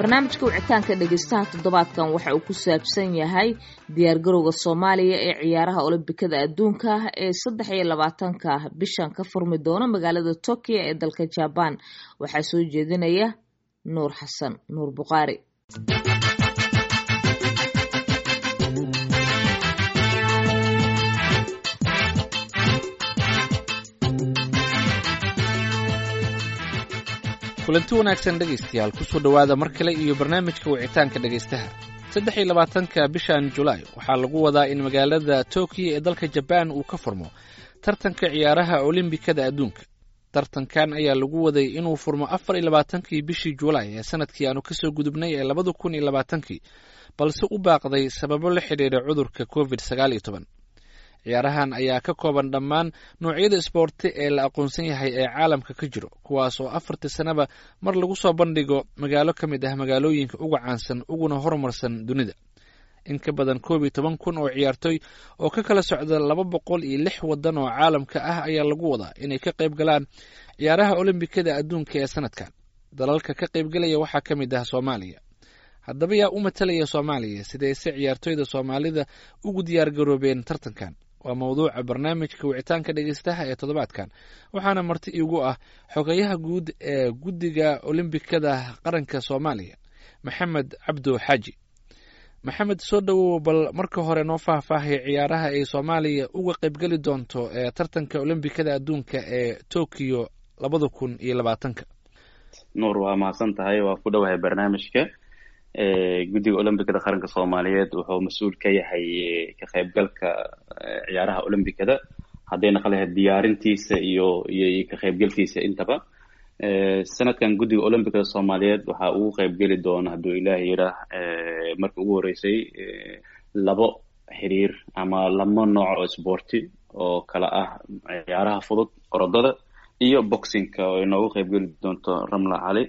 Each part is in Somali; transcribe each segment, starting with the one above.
barnaamijka wicitaanka dhegeystaha toddobaadkan waxa uu ku saabsan yahay diyaargarowga soomaaliya ee ciyaaraha olombikada adduunka ee saddex iyo labaatanka bishan ka furmi doona magaalada tokyo ee dalka jabaan waxaa soo jeedinaya nuur xasan nuur buqaari kulanti wanaagsan dhegaystayaal kusoo dhowaada mar kale iyo barnaamijka wicitaanka dhegaystaha saddex iyo labaatanka bishan julaay waxaa lagu wadaa in magaalada tokiyo ee dalka jabaan uu ka furmo tartanka ciyaaraha olimbikada adduunka tartankan ayaa lagu waday inuu furmo afar iyo labaatankii bishii julaay ee sanadkii aanu kasoo gudubnay ee labada kun iyo labaatankii balse u baaqday sababo la xidhiidha cudurka covid sagaal iyo toban ciyaarahan ayaa ka kooban dhammaan noocyada isboorti ee la aqoonsan yahay ee caalamka ka jiro kuwaas oo afartii sanaba mar lagu soo bandhigo magaalo ka mid ah magaalooyinka uga caansan uguna horumarsan dunida in ka badan koob iyo toban kun oo ciyaartooy oo ka kala socda laba boqol iyo lix waddan oo caalamka ah ayaa lagu wadaa inay ka qayb galaan ciyaaraha olombikada adduunka ee sanadkan dalalka ka qaybgalaya waxaa ka mid ah soomaaliya haddaba yaa u matalaya soomaaliya sidayse ciyaartooyda soomaalida ugu diyaargaroobeen tartankan waa mawduuca barnaamijka wicitaanka dhegeystaha ee toddobaadkan waxaana marti iigu ah xogayaha guud ee guddiga olimbikada qaranka soomaaliya maxamed cabdo xaaji maxamed soo dhowow bal marka hore noo faahfaahaya ciyaaraha ay soomaaliya uga qaybgeli doonto ee tartanka olombikada adduunka ee tokiyo labada kun iyo labaatanka nuur waa mahadsan tahay waa ku dhowahay barnaamijka guddiga olombikada qaranka soomaaliyeed wuxuu mas-uul ka yahay ka qaybgalka ciyaaraha olombikada hadday naqan lahayd diyaarintiisa iyo iyo ka qaybgalkiisa intaba sanadkan guddiga olombikada soomaaliyeed waxaa ugu qaybgeli doona hadduu ilaahi yidhaah markii ugu horreysay labo xiriir ama laba nooc oo sboorti oo kala ah ciyaaraha fudud orodada iyo boxingka oo inoogu qaybgeli doonto ramla cali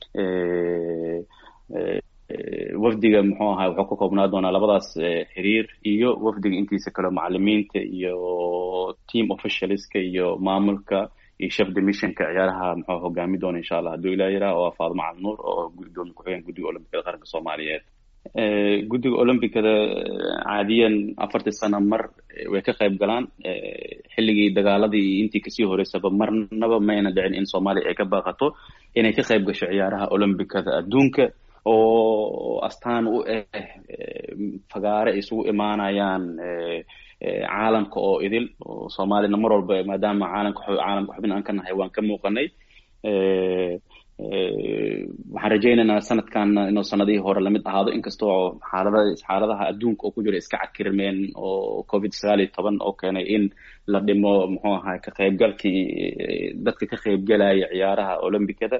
wafdiga muxuu ahaa wuxuu ka koobnaa doonaa labadaas xiriir iyo wafdiga intiisa kale macalimiinta iyo team officialska iyo maamulka iyo chef demissionka ciyaaraha muxuu hogaami doona insha allah hadduu ilah yiraah oo faadimo cali nuur oo gudoomiye ku-xigeen guddiga olombikada qaranka soomaaliyeed guddiga olombikada caadiyan afartii sano mar way ka qayb galaan xilligii dagaaladii iyo intii kasii horeysaba marnaba mayna dhicin in soomaaliya ay ka baaqato inay ka qayb gasho ciyaaraha olombikada adduunka oo astaan u ah fagaare ay isugu imaanayaan caalamka oo idil oo soomaalina mar walba maadaama caalamka caalamka xubin aan ka nahay waan ka muuqanay waxaan rajaynaynaa sanadkan inuu sanadihii hore lamid ahaado inkastoo xaalada xaaladaha adduunka oo ku jira iska cakirmeen oo covid sagaal iyo toban oo keenay in la dhimo muxuu ahay ka qaybgalkii dadka ka qaybgalaya ciyaaraha olombikada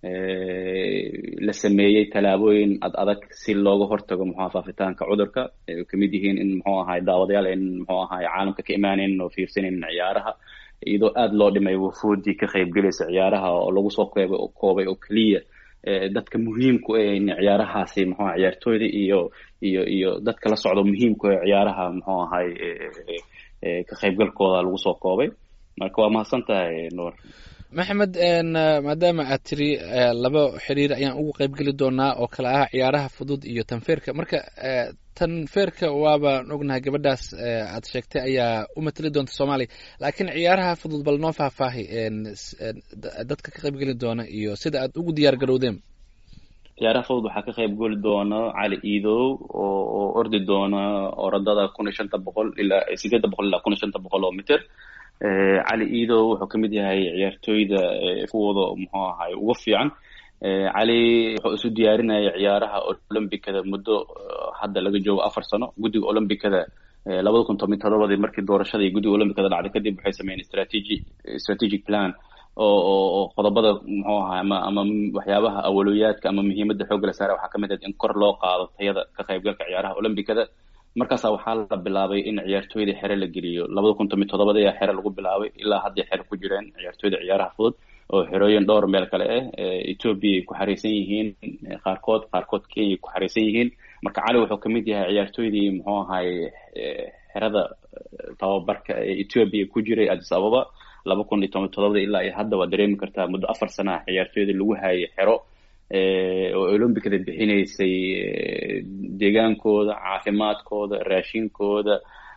la sameeyey tallaabooyin ad adag si looga hortago muxua faafitaanka cudurka ay kamid yihiin in muxuu ahay daawadayaal ayn muxuu ahay caalamka ka imaanayn oo fiirsanaynin ciyaaraha iyadoo aada loo dhimay wufuudii ka qaybgelaysa ciyaaraha oo lagu soo qeyb koobay oo keliya dadka muhiimku ah in ciyaarahaasi muxuu ciyaartooyda iyo iyo iyo dadka la socdo muhiimku ah ciyaaraha muxuu ahay ka qaybgalkooda lagu soo koobay marka waa mahadsan tahay nuur maxamed maadaama aad tiri laba xiriir ayaan ugu qaybgeli doonaa oo kale ah ciyaaraha fudud iyo tanfeerka marka tanfeerka waabaan ognahay gabadhaas aad sheegtay ayaa u matali doonta soomaaliya laakiin ciyaaraha fudud bal noo faahfaahi dadka ka qaybgeli doona iyo sida aad ugu diyaar garowdeen ciyaaraha fudud waxaa ka qaybgeli doona cali iidow oo oo ordi doona orodada kun iyo shanta boqol ilaa sideedda boqol ilaa kun iyo shanta boqol oo mitir cali iidow wuxuu kamid yahay ciyaartooyda kuwooda muxuu ahay ugu fiican cali wuxuu isu diyaarinaya ciyaaraha olombikada muddo hadda laga joogo afar sano guddiga olombikada labada kun toban todobadii markii doorashadii guddiga olombikada dhacday kadib waxay sameeyeen strategy strategic plan oo oo qodobada muxuu ahay ama ama waxyaabaha awaloyaadka ama muhiimadda xoogga la saara waxaa kamid ah in kor loo qaado tayada ka qaybgalka ciyaaraha olombikada markaasa waxaa la bilaabay in ciyaartooyda xere la geliyo labada kun toban todobada ayaa xere lagu bilaabay ilaa hadday xere ku jireen ciyaartooyda ciyaaraha fudud oo xerooyin dhowr meel kale ah ethoobia ay ku xariisan yihiin qaarkood qaarkood kenya ay ku xariisan yihiin marka cali wuxuu kamid yahay ciyaartooydii muxuu ahay xerada tababarka ee ethoobia ku jiray addis ababa laba kun iyo toban todobada ilaa iyo hadda waa dareemi kartaa muddo afar sana ciyaartooyda lagu hayay xero oo olombicada bixinaysay deegaankooda caafimaadkooda raashinkooda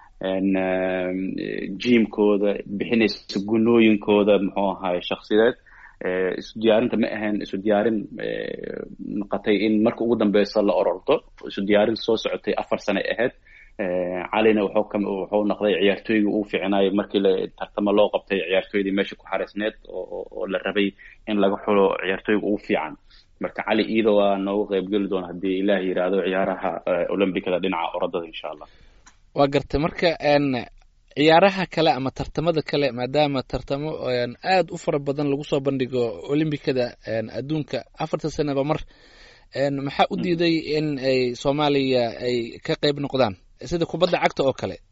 jimkooda bixinaysa gunooyinkooda muxuu ahaay shaksideed isu diyaarinta ma ahayn isu diyaarin noqotay in marka ugu dambeysa la ororto isu diyaarin soo socotay afar sane ahayd calina wuxuu noqday ciyaartooygii uu fiicnaayo markii la tartamo loo qabtay ciyaartooydii meesha ku xareysneed oo la rabay in laga xulo ciyaartooyga ugu fiican marka cali iido waa noogu qeybgeli doona haddii ilaah yiraahdo ciyaaraha olombicada dhinaca orodada insha allah waa gartay marka ciyaaraha kale ama tartamada kale maadaama tartamo aada u fara badan lagu soo bandhigo olimbicada adduunka afarta sanaba mar maxaa u diiday in ay soomaaliya ay ka qeyb noqdaan sida kubadda cagta oo kale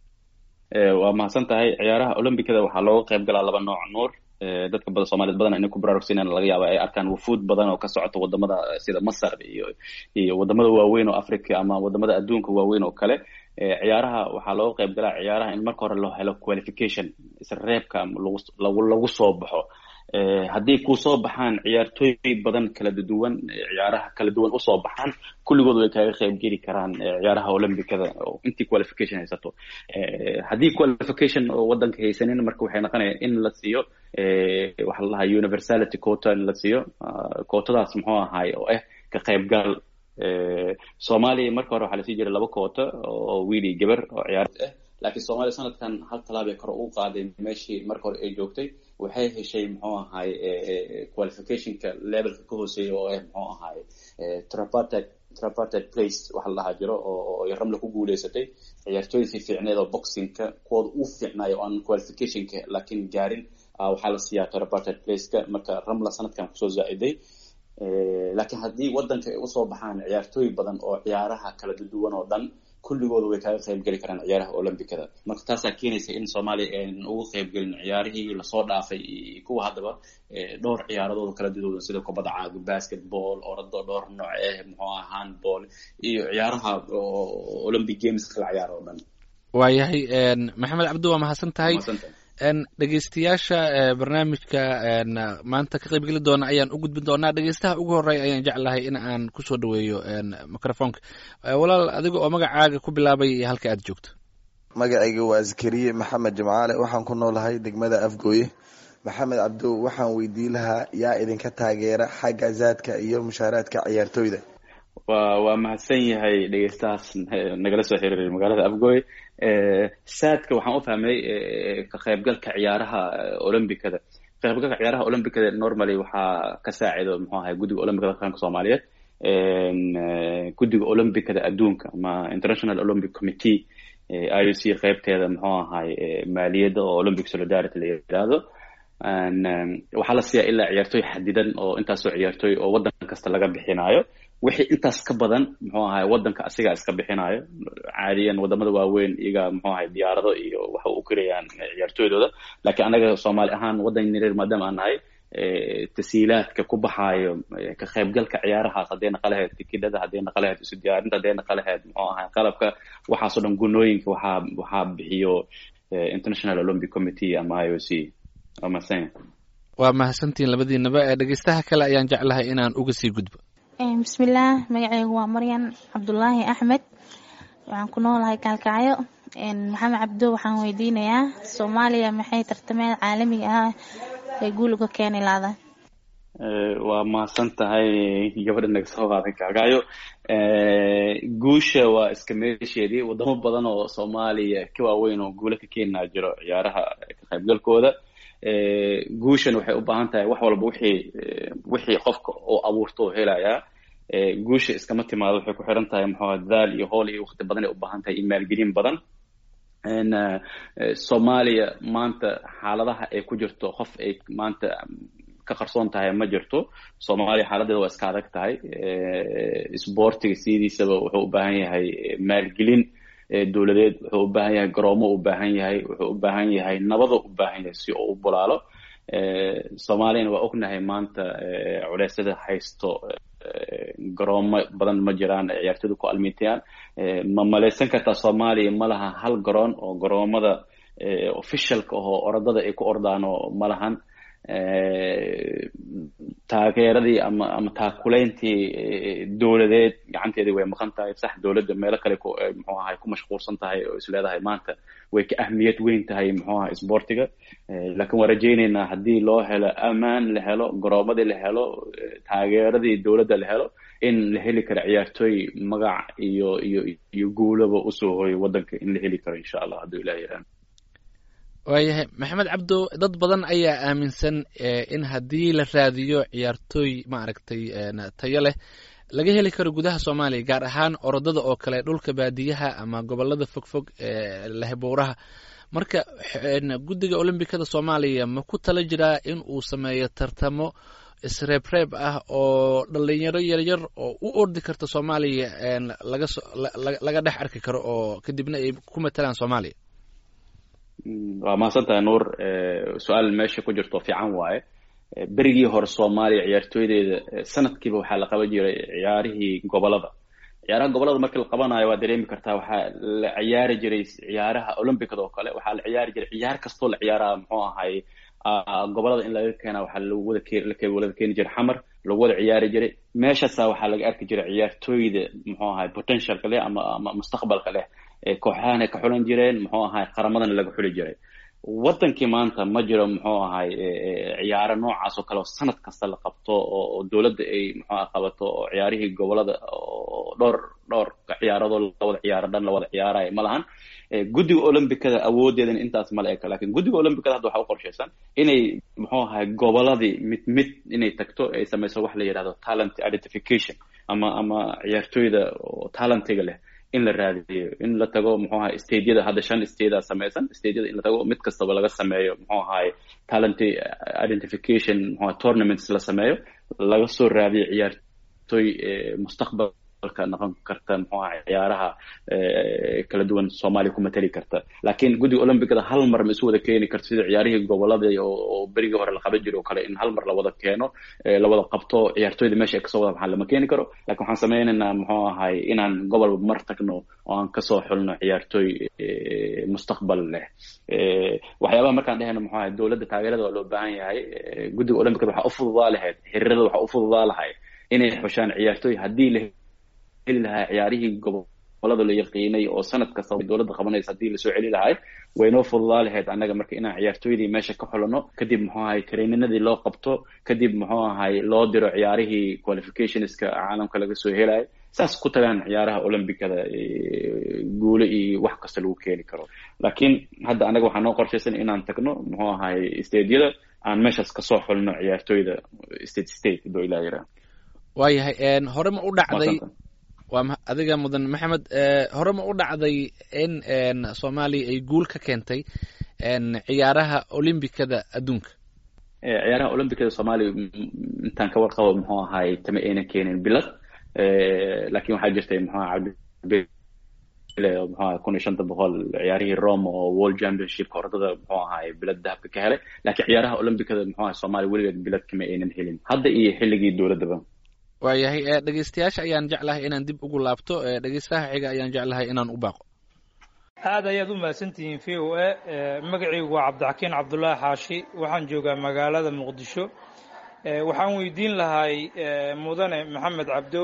waa mahadsan tahay ciyaaraha olombicada waxaa looga qeyb galaa laba nooc nuur dadka bada soomaaliyed badan inay ku baraarugsanaan laga yaaba ay arkaan wufuud badan oo ka socota wadamada sida masar iyo iyo wadamada waaweyn oo africa ama wadamada adduunka waaweyn oo kale ciyaaraha waxaa looga qeyb galaa ciyaaraha in marka hore loo helo qualification isreebka lagu lagu soo baxo haddii kusoo baxaan ciyaartooy badan kala duwan ciyaaraha kala duwan usoo baxaan kulligood way kaaga qeyb geli karaan ciyaaraha olymbicada intii qualification haysato haddii qualification oo wadanka haysanin marka waxay noqonaya in la siiyo waxaa la dhahaa universality quota in la siiyo quotadaas muxuu ahaay oo ah ka qeybgal soomaaliya marka hore waxaa lasii jiray laba quota oo wiil iyo gabar oo ciyaar ah laakiin soomaaliya sanadkan hal talaabay kore u qaaday meeshii marka hore ay joogtay waxay heshay muxuu ahaay qualificationka levelka ka hooseeya oo ah muxuu ahaay tripartite tripartite place waxa la dhahaa jiro oo ramla ku guuleysatay ciyaartooydii fiicneed oo boxingka kuwooda u fiicnaayo oo aan qualificationka laakiin gaarin waxaa la siiyaa tripartite placeka marka ramla sanadkan kusoo zaa-iday laakiin haddii waddanka ay usoo baxaan ciyaartooy badan oo ciyaaraha kala duwan oo dhan kulligooda way kaaga qeyb geli karaan ciyaaraha olombicada marka taasaa keenaysa in soomaaliya aan uga qeyb gelin ciyaarihii lasoo dhaafay kuwa haddaba dhowr ciyaaradooda kala duwan sida kubadda caaga basketball orado dhowr nooc ah muxuu ah handball iyo ciyaaraha olympic games kala ciyaaro oo dhan waayahay maxamed cabdi waa mahadsan tahay dhegeystayaasha barnaamijka maanta ka qeyb geli doona ayaan u gudbin doonaa dhegeystaha ugu horeeya ayaan jeclahay in aan kusoo dhaweeyo microfonka walaal adiga oo magacaaga ku bilaabay halka aad joogto magacayga waa zakariye maxamed jimcaale waxaan ku noolahay degmada afgooye maxamed cabdow waxaan weydii lahaa yaa idinka taageera xagga zaadka iyo mushaaraadka ciyaartooyda wa waa mahadsan yahay dhegeystahaas nagala soo xiriiray magaalada afgooy saadka waxaan u fahmay ka qaybgalka ciyaaraha olombicada qaybgalka ciyaaraha olombicada normally waxaa ka saacido muxuu ahay guddiga olombicada qaranka soomaaliyeed guddiga olombicada adduunka ama international olympic committee i o c qeybteeda muxuu ahay maaliyadda oo olympic solidarity la yidhaahdo waxaa la siiyaa ilaa ciyaartooy xadidan oo intaasoo ciyaartooy oo waddan kasta laga bixinaayo wixii intaas ka badan muxuu ahay waddanka asigaa iska bixinayo caadiyan wadamada waaweyn iyaga muxuu ahay diyaarado iyo waxa u kirayaan ciyaartooydooda laakiin anaga soomaali ahaan waddan yareer maadaama aan nahay tasiilaadka ku baxaayo ka qaybgalka ciyaarahaas hadday naqa lahayd tikidhada hadday naqa lahayd isu diyaarinta hadday naqa lahayd muxuu ahay qalabka waxaasoo dhan gunooyinka waxaa waxaa bixiyo international olympic committee ama i o c waa mahadsan waa mahadsantihiin labadiinaba ee dhegeystaha kale ayaan jeclahay inaan uga sii gudbo bismillaah magaceygu waa maryan cabdulaahi axmed waxaan ku noolahay kaalkacyo maxamed cabdo waxaan weydiinayaa soomaaliya maxay tartameed caalamiga ah ee guul uga keeni laada waa mahadsan tahay gabadha naga soo qaaday kaalkacyo guusha waa iska meesheedii wadamo badan oo soomaaliya ka waaweyn oo guulo ka keenaa jiro ciyaaraha ka qaybgalkooda guushan waxay u baahan tahay wax walba wixii wixii qofka oo abuurto oo helayaa guusha iskama timaado waxay ku xiran tahay muxuu dadaal iyo hool iyo waqti badan ay u baahan tahay iyo maalgelin badan soomaaliya maanta xaaladaha ay ku jirto qof ay maanta ka qarsoon tahay ma jirto soomaaliya xaaladeeda waa iska adag tahay sboortiga sidiisaba wuxuu u baahan yahay maalgelin dowladeed wuxuu u baahan yahay garoomo u baahan yahay wuxuu u baahan yahay nabado u baahan yahay si uu u bulaalo soomaaliyana waa ognahay maanta culeysyada haysto garoomo badan ma jiraan ciyaartooyda ku almitayaan ma malaysan kartaa soomaaliya ma laha hal garoon oo garoomada officialka ahoo orodada ay ku ordaano ma lahan taageeradii ama ama taakuleyntii dowladeed gacanteedii way maqan tahay sax dowladda meelo kale muxuu ahay ku mashquulsan tahay oo is leedahay maanta way ka ahmiyad weyn tahay muxuu ahay sportiga laakiin waan rajaynaynaa haddii loo helo amaan la helo garoomadii la helo taageeradii dowladda la helo in la heli karo ciyaartooy magac iyo iyo iyo guulaba usoo hoyo waddanka in la heli karo insha allah hadduu ilaah yaraan waayahay maxamed cabdo dad badan ayaa aaminsan in haddii la raadiyo ciyaartooy maaragtay tayo leh laga heli karo gudaha soomaaliya gaar ahaan orodada oo kale dhulka baadiyaha ama gobolada fogfog ee lehbuuraha marka guddiga olombikada soomaaliya ma ku tala jiraa in uu sameeyo tartamo isreebreeb ah oo dhalinyaro yaryar oo u ordi karta soomaaliya lagaso laga dhex arki karo oo kadibna ay ku matalaan soomaaliya waa mahadsantahay nuur su-aal meesha ku jirto fiican waaye berigii hore soomaaliya ciyaartooydeeda sanadkiiba waxaa la qaban jiray ciyaarihii gobolada ciyaaraha gobolada markii la qabanayo waa dareemi kartaa waxaa la ciyaari jiray ciyaaraha olympicada oo kale waxaa la ciyaari jiray ciyaar kastoo la ciyaaraha muxuu ahay gobolada in laga keena waxaa lagu wada wada keeni jiray xamar lagu wada ciyaari jiray meeshaasa waxaa laga arki jiray ciyaartooyda muxuu ahay potentialka leh ama ama mustaqbalka leh kooxahana ka xulan jireen muxuu ahay qaramadana laga xuli jiray wadankii maanta ma jiro muxuu ahay ciyaaro noocaas oo kale oo sanad kasta la qabto oo dowladda ay muxuu ah qabato oo ciyaarihii gobolada oo dhowr dhowr ciyaaradoo lawada ciyaaro dhan lawada ciyaarayo ma lahan guddiga olympicada awoodeedan intaas mala eka lakin guddiga olympicada hadda waxaa u qorshaysan inay muxuu ahay goboladii mid mid inay tagto ay samayso wax la yidhahdo talent identification ama ama ciyaartooyda oo talentiga leh in la raadiyo in la tago muxuu ahay stadeyada hadda shan stadaa samaysan stadeyada in la tago mid kastaba laga sameeyo muxuu ahay talent identification muxuu tournaments la sameeyo laga soo raadiyo ciyaartooy mustaqbalka noqon karta muxuu ahay ciyaaraha kala duwan soomaaliya ku matali karta laakiin guddiga olympicada hal mar ma isu wada keeni karto sida ciyaarihii gobolada oo berigii hore la qaban jiro oo kale in hal mar la wada keeno la wada qabto ciyaartooyda meesha ay kasoo wada baxaan lama keeni karo lakin waxaan sameynaynaa muxuu ahay inaan gobolba mar tagno oo aan kasoo xulno ciyaartooy mustaqbal leh waxyaabaha markaan dhehayno muxuu ahay dowladda taageerada waa loo baahan yahay guddiga olympicada waxaa u fududaa lahayd xiriirada waxaa u fududaa lahay inay xushaan ciyaartooy haddii la heli lahaa ciyaarihii gobolada la yaqiinay oo sanad kasta dowladda qabanaysa haddii lasoo celi lahay waynoo fududaa lahayd annaga marka inaan ciyaartooydii meesha ka xulano kadib muxuu ahay traininadii loo qabto kadib muxuu ahay loo diro ciyaarihii qualificationska caalamka laga soo helayo saas ku tagaan ciyaaraha olympicada guule iyo wax kasta lagu keeni karo laakiin hadda annaga waxaa noo qorshaysan inaan tagno muxuu ahay stadeyada aan meeshaas kasoo xulno ciyaartooyda state state doo ilaa yaraa waayahay hore ma u dhacday waa adiga mudan maxamed hore ma u dhacday in soomaaliya ay guul ka keentay ciyaaraha olymbicada adduunka ciyaaraha olymbicada soomaaliya intaan ka warqabo muxuu ahay tama aynan keenin bilad lakin waxaa jirtay muxuu aha cabdi muxuu ahay kun iyo shanta boqol ciyaarihii rome oo world championshipka orodada muxuu ahay bilad dahabka ka helay lakiin ciyaaraha olymbicada muxuu ahay soomaaliya weligeed bilad kama aynan helin hadda iyo xilligii dowladdaba waayahay dhegeystayaasha ayaan jeclahay inaan dib ugu laabto dhegeystaha xiga ayaan jeclahay inaan u baaqo aad ayaad u mahadsantihiin v o a magacaygu waa cabdixakiin cabdullaahi xaashi waxaan joogaa magaalada muqdisho waxaan weydiin lahay mudane maxamed cabdow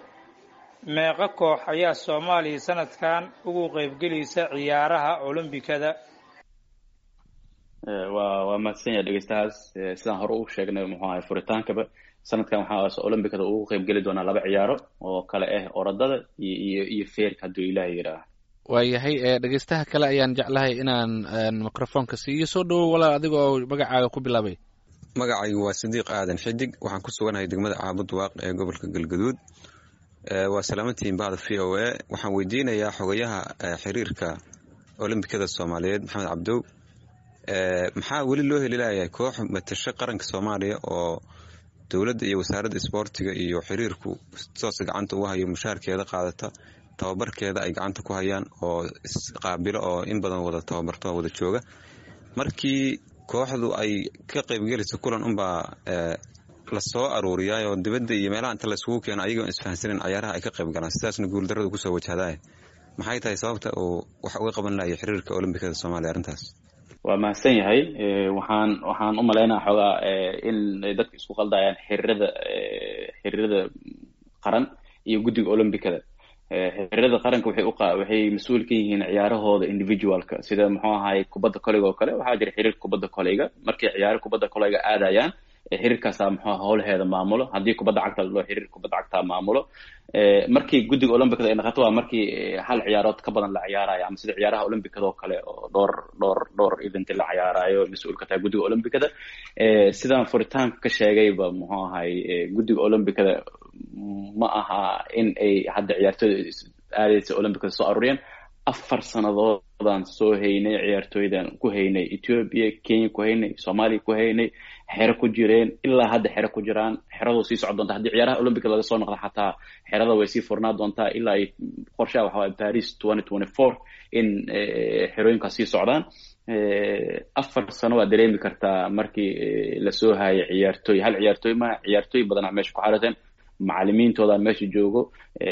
meeqo koox ayaa soomaaliya sanadkan ugu qeybgelaysa ciyaaraha olombikada waa waa mahadsan yahay dhegeystahaas sidaan hore u sheegnay muxuu ahay furitaankaba sanadkan waxaa olymbicada ugu qeyb geli doonaa laba ciyaaro oo kale ah orodada iyo iyo iyo feerka hadduu ilaaha yidhaah waayahay dhegeystaha kale ayaan jeclahay inaan microfonka siiyo soo dhawow walaal adiga oo magacaaga ku bilaabay magacaygu waa sidiiq aadan xidig waxaan ku suganahay degmada caabud waaq ee gobolka galgaduud waa salaamantihiin bahda v o a waxaan weydiinayaa xogayaha xiriirka olombikada soomaaliyeed maxamed cabdow maxaa weli loo heli layahay koox matasho qaranka soomaaliya oo dowladda iyo wasaaradda isboortiga iyo xiriirku toos gacanta ugu hayo mushaarkeeda qaadata tababarkeeda ay gacanta ku hayaan oo isqaabilo oo in badan wada tababarto wada jooga markii kooxdu ay ka qaybgelayso kulan unbaa lasoo aruuriyaa oo dibadda iyo meelaha inta laisugu keeno ayagoon isfahansanin cayaaraha ay ka qayb galaan sidaasna guuldarrada kusoo wajahdaay maxay tahay sababta uu wax uga qaban lahaya xiriirka olombikada soomaaliya arrintaas waa mahadsan yahay waxaan waxaan u malaynaa xoogaa in dadka isku qaldayaan xiriirada xiriirada qaran iyo guddiga olombicada xiriirada qaranka waxay u waxay mas-uul ka yihiin ciyaarahooda individualka sida muxuu ahay kubadda koleyga oo kale waxaa jira xiriir kubadda koleyga markay ciyaaro kubadda koleyga aadayaan xiriirkaasaa muxuu howlaheeda maamulo haddii kubadda cagta loo xiriir kubadda cagtaa maamulo markii guddiga olombicada ay naqato waa markii hal ciyaarood ka badan la ciyaarayo ama sida ciyaaraha olombicada oo kale oo dhowr dhowr dhowr event la ciyaarayo mas-uul ka tahay guddiga olombicada sidaan furitaanka ka sheegayba muxuu ahay guddiga olombicada ma aha in ay hadda ciyaartooyda aadaysa olombicada soo aruuriyeen afar sannadoodaan soo haynay ciyaartooydan ku haynay ethiopia kenya ku haynay soomaaliya ku haynay xero ku jireen ilaa hadda xero ku jiraan xeradu sii socon doonta haddii ciyaaraha olympica laga soo noqda xataa xerada way sii furnaa doontaa ilaa ay qorshaha waxa waye paris twenty twenty four in xerooyinkaas sii socdaan afar sano waa dareemi kartaa markii lasoo hayo ciyaartooy hal ciyaartooy ma ciyaartooy badanaa meesha ku xarateen macalimiintooda meesha joogo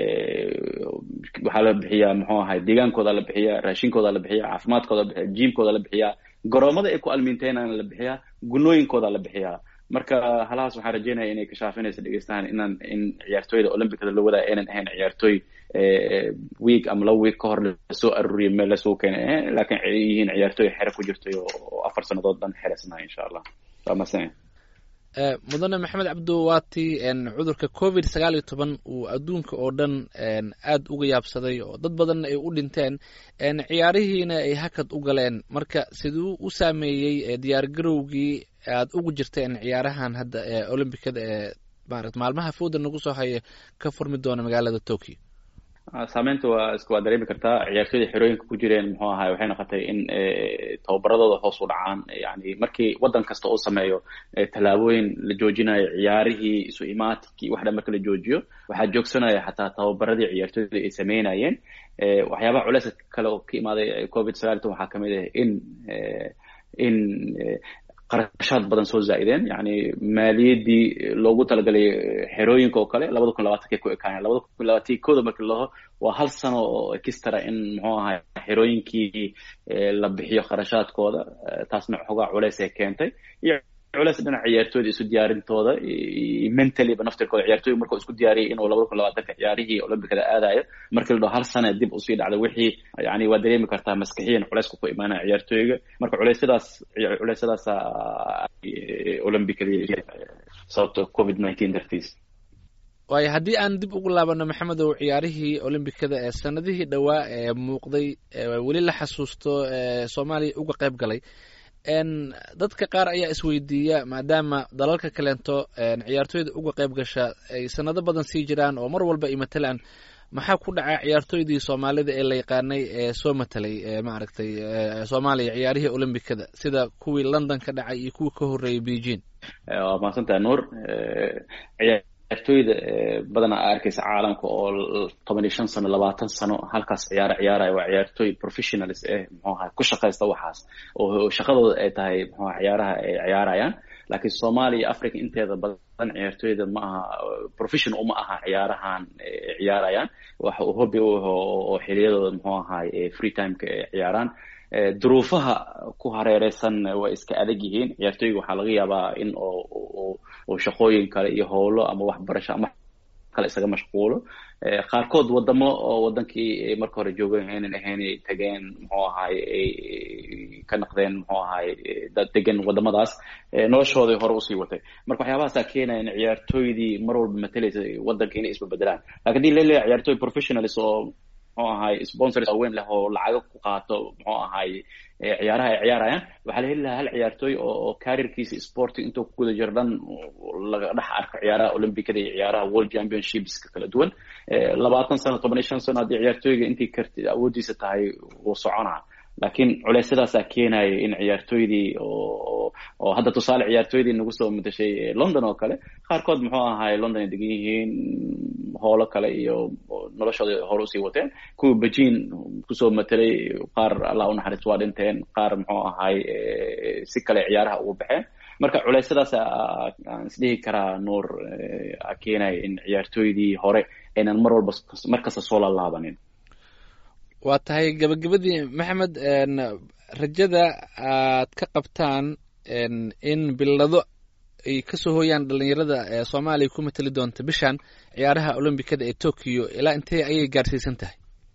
waxaa la bixiyaa muxuu ahay deegaankooda la bixiyaa raashinkooda la bixiyaa caafimaadkooda la bixiyaa jiimkooda la bixiyaa garoomada ay ku almiinteynan la bixiyaa gunooyinkooda la bixiyaa marka halahaas waxaan rajeynaya inay kashaafinaysa dhegeystahan inaan in ciyaartooyda olympicada la wadaa aynan ahayn ciyaartooy week ama laba week ka hor lasoo aruuriya meel lasoo keenay laakiin ay yihiin ciyaartooy xere ku jirtay oo afar sannadood dhan xeresnaa insha allah waa mahadsan mudane maxamed cabdo waati cudurka covid sagaal iyo toban uu adduunka oo dhan aad uga yaabsaday oo dad badanna ay u dhinteen ciyaarihiina ay hakad u galeen marka siduu u saameeyey diyaar garowgii aad ugu jirteen ciyaarahan hadda ee olombicada ee maarata maalmaha fooda nagu soo haya ka furmi doona magaalada tokyo saameynta waa iska waa dareemi kartaa ciyaartooyda xerooyinka ku jireen muxuu ahay waxay noqotay in tababaradooda hoos u dhacaan yani markii waddan kasta uu sameeyo tallaabooyin la joojinayo ciyaarihii isu imaatikii wax dhan marka la joojiyo waxaa joogsanaya xataa tababaradii ciyaartooyda ay sameynayeen waxyaabaha culeys kale oo ka imaaday covid sagaal ton waxaa kamid ah in in qarashaad badan soo zaa'ideen yani maaliyaddii loogu talagalay xerooyinka oo kale labada kun labaatanka ku ekaaneen labada kun labaatanki kooda markii laho waa hal sano oo ekistara in muxuu ahay xerooyinkii la bixiyo kharashaadkooda taasna xoogaa culeys ay keentay iyo culeys dhinaca ciyaartooyda isu diyaarintooda mentaliba naftirkooda ciyaartooyga markuu isku diyaariyay inuu labada kun labaatanka ciyaarihii olympicada aadayo markii la dhaho hal sana dib usii dhacday wixii yani waa dareemi kartaa maskixiyan culeysku ku imaanaya ciyaartooyga marka culeysyadaas culeysyadaas olympicadii sababta covid nineteen dartiis waayo haddii aan dib ugu laabano maxamedow ciyaarihii olombicada ee sanadihii dhowaa ee muuqday weli la xasuusto soomaaliya uga qayb galay dadka qaar ayaa isweydiiya maadaama dalalka kaleento ciyaartooyda uga qayb gasha ay sanado badan sii jiraan oo mar walba ay matalaan maxaa ku dhaca ciyaartooydii soomaalida ee la yaqaanay ee soo matelay maaragtay soomaaliya ciyaarihii olombicada sida kuwii london ka dhacay iyo kuwii ka horreeyay beijing waa mahadsantaha nuur ciyaartooyda badanaa a arkaysa caalamka oo toban iyo shan sano labaatan sano halkaas ciyaaro ciyaaraya waa ciyaartooy professionals eh muxuu ahay ku shaqaysta waxaas oo shaqadooda ay tahay muxuu ciyaaraha ay ciyaarayaan laakiin soomaaliya iyo africa inteeda badan ciyaartooyda ma aha professional uma aha ciyaarahan ciyaarayaan waxa uu hobby u aho oo xiliyadooda muxuu ahay free timeka ay ciyaaraan duruufaha ku hareereysan way iska adag yihiin ciyaartooyga waxaa laga yaabaa in oo shaqooyin kale iyo howlo ama waxbarasho ama kale isaga mashquulo qaarkood wadamo oo wadankii marka hore joogeen aynan ahayn ay tageen muxuu ahay ay ka naqdeen muxuu ahay dad degan wadamadaas noloshooday hore usii watay marka waxyaabahaasaa keenaya in ciyaartooydii mar walba matalaysa wadanka inay isbabedelaan lakin hadii laleeyahay ciyaartooy professionalis oo muxuu ahay sponsors weyn leh oo lacago ku qaato muxuu ahay ciyaaraha ay ciyaarayaan waxaa la heli lahaa hal ciyaartooy oo careerkiisa sporting intuu ku guda jiro dhan laga dhex arko ciyaaraha olympicada iyo ciyaaraha world championshipska kala duwan labaatan sano toban iyo shan sano haddii ciyaartooyga intii karti awooddiisa tahay wuu soconaa laakiin culeysyadaasaa keenaya in ciyaartooydii oo oo hadda tusaale ciyaartooydii nagu soo matashay london oo kale qaarkood muxuu ahay london ay degan yihiin howlo kale iyo noloshooda hore usii wateen kuwa beijing kusoo matelay qaar allah unaxariis waa dhinteen qaar muxuu ahay si kale ciyaaraha ugu baxeen marka culeysyadaas aan isdhihi karaa nuur keenaya in ciyaartooydii hore aynan mar walba mar kasta soo lalaabanin waa tahay gabagabadii maxamed rajada aad ka qabtaan in bilado ay kasoo hooyaan dhalinyarada ee soomaaliya ku matali doonta bishan ciyaaraha olombikada ee tokyo ilaa intee ayay gaarsiisan tahay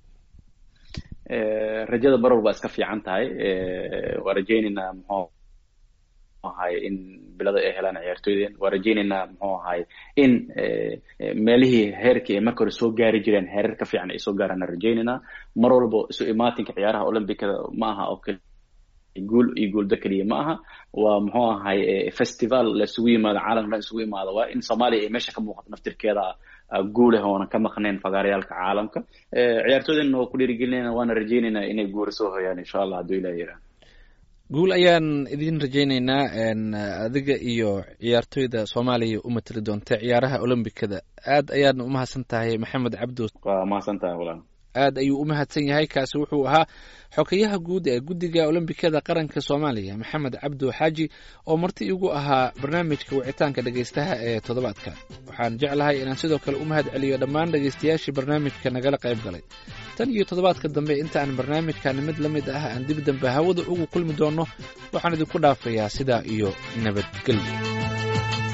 rajada baror baa iska fiican tahay waa rajaynaynaa muxuu ahay in bilada ay helaan ciyaartooydeen waa rajaynaynaa muxuu ahay in meelihii heerkii ay marka hore soo gaari jireen heerar ka fiican ay soo gaaraan rajaynaynaa mar walba isu imaatinka ciyaaraha olombikada ma aha oo kale guul iyo guulda keliya ma aha waa muxuu ahay festival la isugu yimaado caalamka dhan isugu yimaado waa in soomaaliya ay meesha ka muuqato naftirkeeda guuleh oona ka maqnayn fagaaryaalka caalamka ciyaartooydeenna waa ku dhiirigelinayna waana rajaynaynaa inay guura soo hoyaan insha allah hadduu ilah yiraan guul ayaan idin rajaynaynaa adiga iyo ciyaartooyda soomaaliya u matali doonta ciyaaraha olombikada aad ayaadna umahadsan tahay maxamed cabdo waa mahadsan tahay walaal aad ayuu u mahadsan yahay kaasi wuxuu ahaa xogayaha guud ee guddiga olombikada qaranka soomaaliya maxamed cabdo xaaji oo marti igu ahaa barnaamijka wicitaanka dhegaystaha ee toddobaadka waxaan jeclahay inaan sidoo kale u mahad celiyo dhammaan dhegaystayaashii barnaamijka nagala qayb galay tan iyo toddobaadka dambe inta aan barnaamijkan mid la mid ah aan dib dambe hawada ugu kulmi doonno waxaan idinku dhaafayaa sidaa iyo nabadgelyo